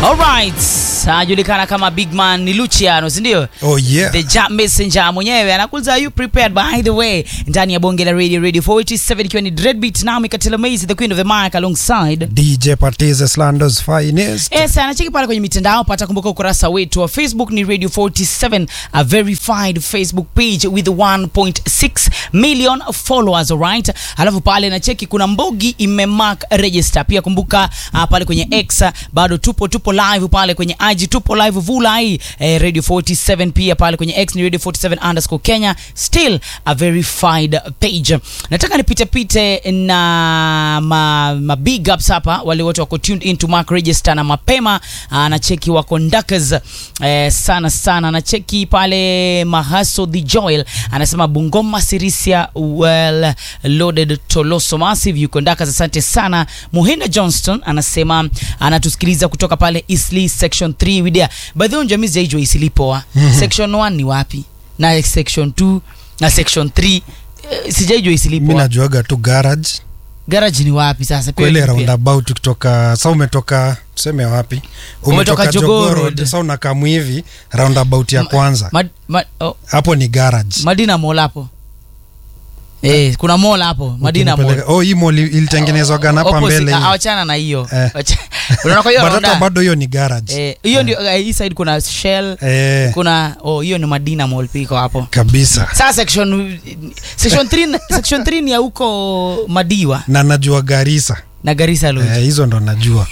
Alright, anajulikana kama Big Man ni Luciano, si ndio? Oh yeah. The Jump Messenger mwenyewe anakuuliza are you prepared by the way ndani ya bonge la radio radio 487 ikiwa ni Dreadbeat nami Katila Maze the queen of the mic alongside DJ Patize Slandos finest. Yes, anacheki pale kwenye mitandao pata kumbuka ukurasa wetu wa Facebook ni Radio 47 a verified Facebook page with 1.6 million followers alright. Alafu pale nacheki kuna Mbogi imemark register. Pia kumbuka uh, pale kwenye X uh, bado tupo tupo live pale kwenye IG tupo live vulai eh, Radio 47 pia pale kwenye X ni Radio 47 underscore Kenya still a verified page. Nataka nipite pite na ma, ma big ups hapa wale wote wako tuned in to mark register na mapema uh, na cheki wako ndakas eh, sana sana na cheki pale Mahaso the Joel anasema Bungoma Sirisia well loaded Toloso Massive yuko ndakas asante sana Muhinda Johnston anasema anatusikiliza kutoka pale Eastleigh section 3 widia by the way jamii zaijua Eastleigh poa section 1 ni wapi na section 2 na section 3 eh, sijaijua Eastleigh Mi poa najuaga tu garage garage ni wapi sasa Pia kwele ni pia. roundabout kutoka sa umetoka tuseme wapi Umetoka Jogoo Road. sa unakamu hivi roundabout ya kwanza Ma, ma, oh, hapo ni garage Madina Mall hapo. Eh, kuna mall hapo, Madina Mall. Ukinipeleka- oh hii mall ilitengenezwaga na hapa Opposite, mbele ah, hii. Awachana na hiyo. Eh. Wacha- Unaona kwa hiyo But hata rounda? bado hiyo ni garage Eh, hiyo ndio eh, hii side kuna Shell, eh, kuna oh hiyo ni Madina Mall piko hapo. kabisa Sasa section section 3 section 3 ni ya huko Madiwa na najua Garissa na Garissa Lodge. eh, hizo ndo najua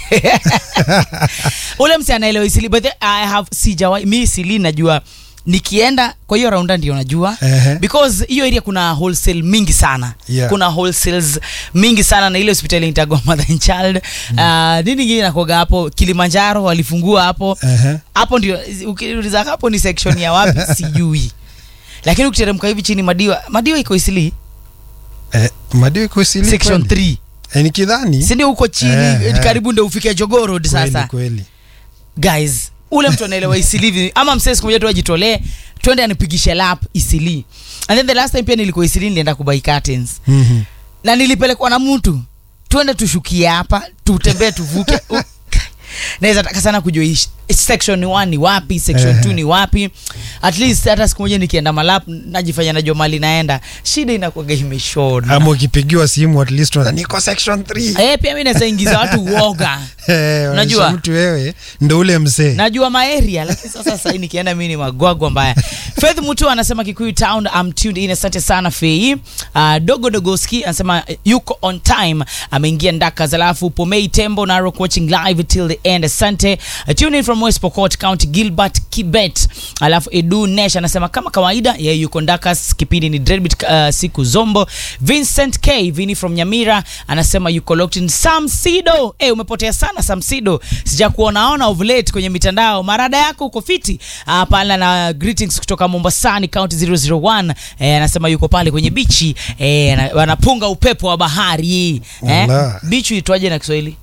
Ule msi anaelewa Isili but then I have sijawahi mimi Isili najua nikienda kwa hiyo raunda ndio najua Ehe. because hiyo area kuna wholesale mingi sana Yeah. kuna wholesales mingi sana na ile hospitali nitagwa mother and child mm. uh, nini ingine nakoga hapo Kilimanjaro walifungua hapo Ehe. hapo ndio ukiuliza hapo ni section ya wapi sijui lakini ukiteremka hivi chini Madiwa Madiwa iko Isili eh, madio iko Isili section kweli? 3 eh, nikidhani si ndio huko chini Eh, eh. karibu ndio ufike Jogoo Road kweli sasa kweli guys ule mtu anaelewa isilivi ama msee siku moja tu ajitolee twende anipigishe lap isili and then the last time pia nilikuwa isili nilienda kubai curtains Mhm. na nilipelekwa na mtu twende tushukie hapa tutembee tuvuke U- naweza taka sana kujua hii sh- section 1 ni wapi section Ehe. 2 ni wapi at least hata siku moja nikienda malap najifanya najua mali naenda shida inakuwaga imeshona ama ukipigiwa simu at least unadhani, niko section 3 eh pia mimi naweza ingiza watu uoga Eh, Unajua? unaonyesha mtu wewe ndo ule mzee najua maeria lakini sasa sasa hii nikienda mimi ni magwagwa mbaya Faith Mutu anasema Kikuyu Town I'm tuned in asante sana Fei uh, Dogo Dogoski anasema uh, yuko on time ameingia ndaka alafu Pomei Tembo Narok watching live till the end asante uh, tune in from West Pokot County Gilbert Kibet alafu Edu Nesh anasema kama kawaida yeye yuko ndakas kipindi ni Dreadbeat uh, siku zombo Vincent K Vini from Nyamira anasema yuko locked in Samsido eh umepotea sana Samsido sija kuonaona of late kwenye mitandao marada yako uko fiti uh, pale na greetings kutoka Mombasani county 001 eh, anasema yuko pale kwenye bichi eh, ana- wanapunga upepo wa bahari eh, Ala. bichi itwaje na Kiswahili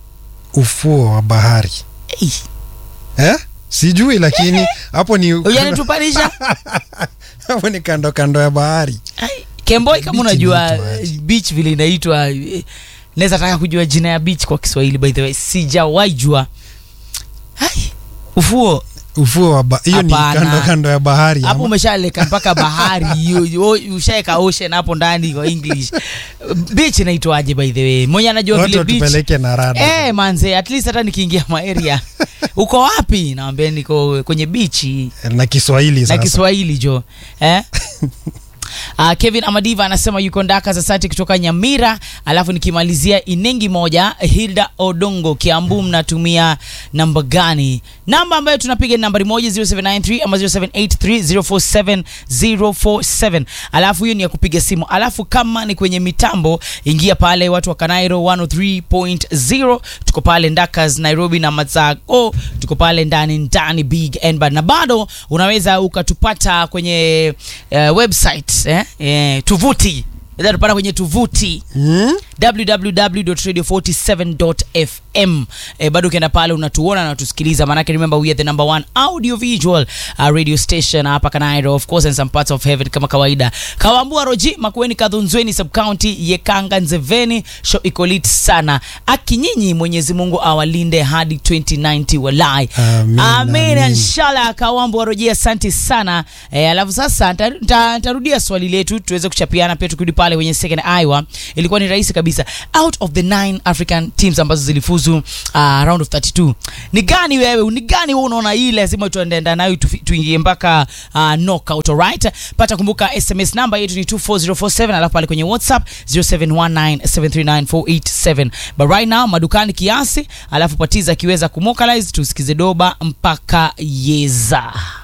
ufuo wa bahari hey, eh? sijui lakini hapo ni ujanitupanisha hapo ni kando kando ya bahari Ai, Kemboi kama Beach unajua inaitwa aje? eh, beach vile inaitwa eh, naweza taka kujua jina ya beach kwa Kiswahili by the way sijawahi jua Ai, ufuo ufuo wa ba- hiyo ni Hapana. kando kando ya bahari hapo ama? umeshaleka mpaka bahari hiyo o- ushaeka ocean hapo ndani kwa english beach inaitwaje by the way mwenye anajua watu vile beach watupeleke na rada Eh manze at least hata nikiingia maeria uko wapi nawambia niko kwenye bichi na Kiswahili na sasa Kiswahili jo eh? Uh, Kevin Amadiva anasema yuko ndaka za sati kutoka Nyamira, alafu nikimalizia Inengi moja, Hilda Odongo Kiambu, mnatumia namba gani? Namba ambayo tunapiga ni nambari moja 0793 ama 0783 047 alafu hiyo ni ya kupiga simu, alafu kama ni kwenye mitambo, ingia pale watu wa Kanairo 103.0 tuko pale Ndakas Nairobi na Matsako tuko pale ndani ndani Big and Bad, na bado unaweza ukatupata kwenye uh, website eh, eh, tuvuti unaweza tupata kwenye tuvuti hmm? www.radio47.fm FM. E, bado ukienda pale unatuona na unatusikiliza, maanake remember we are the number one audio visual uh, radio station hapa Kanairo of course and some parts of heaven kama kawaida. Kawambua Roji Makueni Kadhunzweni sub county Yekanga Nzeveni show iko lit sana. Akinyinyi Mwenyezi Mungu awalinde hadi 2090 walai. Amin, Amen amin. inshallah. Kawambua Roji asante sana. E, alafu sasa nita- nita- nitarudia swali letu tuweze kuchapiana pia tukirudi pale kwenye second Iowa. Ilikuwa ni rahisi kabisa. Out of the nine African teams ambazo zilifuzu uh, round of 32 ni gani wewe, ni gani wewe unaona hii lazima tuendeenda nayo tufi- tuingie mpaka uh, knockout alright? Pata kumbuka SMS namba yetu ni 24047 alafu pale kwenye WhatsApp 0719739487 but right now madukani kiasi, alafu patiza akiweza kumokalize tusikize doba mpaka yeza.